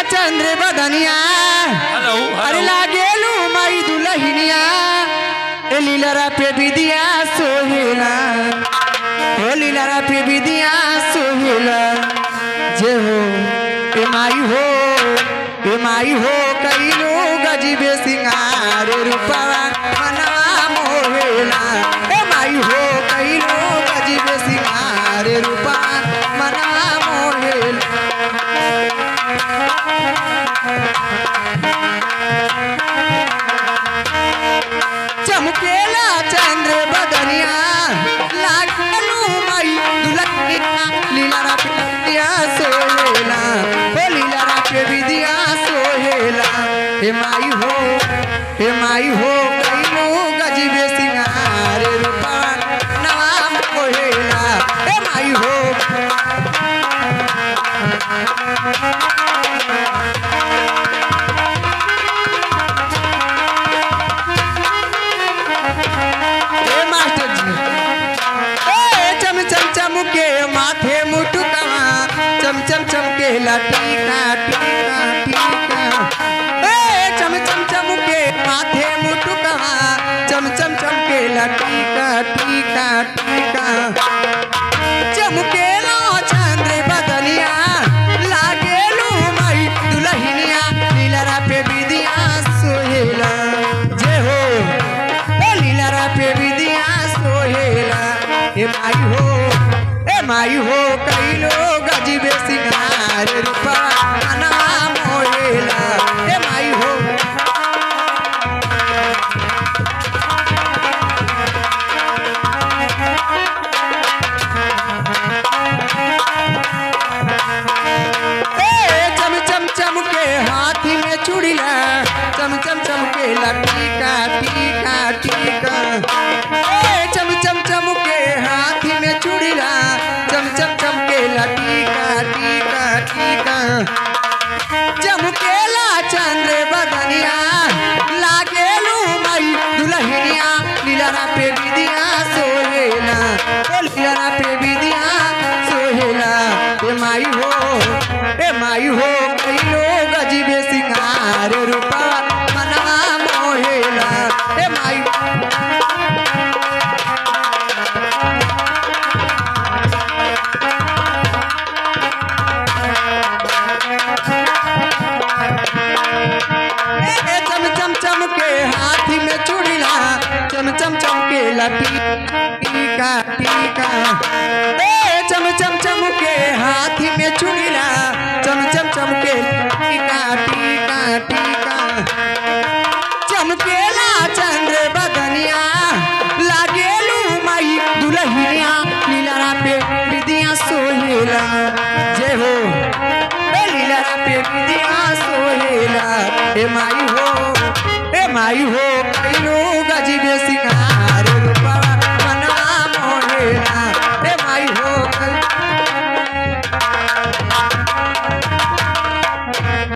चंद्र बदनिया हेलो अरे हेलो लागेलू माई दुलहिनिया ए लीलरा पे विदिया सोहेला ओ लीलरा पे विदिया सोहेला जे हो ए माई हो ए माई हो कईलो गजीबे सिंगार रूपवा मनवा मोहेला ए माई हो कईलो गजीबे सिंगार रूपा मनवा मोहेला चमकेला चंद्र बदनिया लागलू माई दुलहिया लीला पिया सोहेला हो लीला पे विदिया सोहेला हे माई हो हे माई हो कईनो गजीबे सिंगार रूपा नवा मोहेला हे माई हो ए मास्टर जी ए चम चम चम के माथे मुटुकवा चम चम चम के लटीका टीका टीका ए चम चम चम के माथे मुटुकवा चम चम चम के लटीका टीका टीका चमकेला चंद्र बदनिया लागेलू माई दुलहिनिया लीलरा पे विदिया सोहेला जे हो ए लीलरा पे विदिया सोहेला ए माई हो ए माई हो कईलो गजीबे सिंगार रूपा नाम होएला ए माई हो ए चम चम चम के हाथी में चूड़िला चम चम चम के लटीका टीका टीका ए चम चम चम के हाथी में चूड़िला चम चम चम के लटीका टीका टीका चमकेला चंद्र बदनिया लागेलू मई दुलहिनिया लीला पे विदिया सोहेला ओ लीला पे विदिया सोहेला ए माई हो ए माई हो कईलो गजीबे सिंगार रूपा मनवा मोहेला ए माई ए चम चम चम के हाथी में चूड़िला चम चम चम के लटी टीका टीका ए चम चम चम के हाथी में चूड़िला चम चम चम के टीका टीका टीका चमकेला चंद्र बदनिया लागेलू माई दुलहिनिया लीला पे विदिया सोहेला जय हो ए लीला पे विदिया सोहेला ए माई हो ए माई हो कईनो गजीबे सिंगार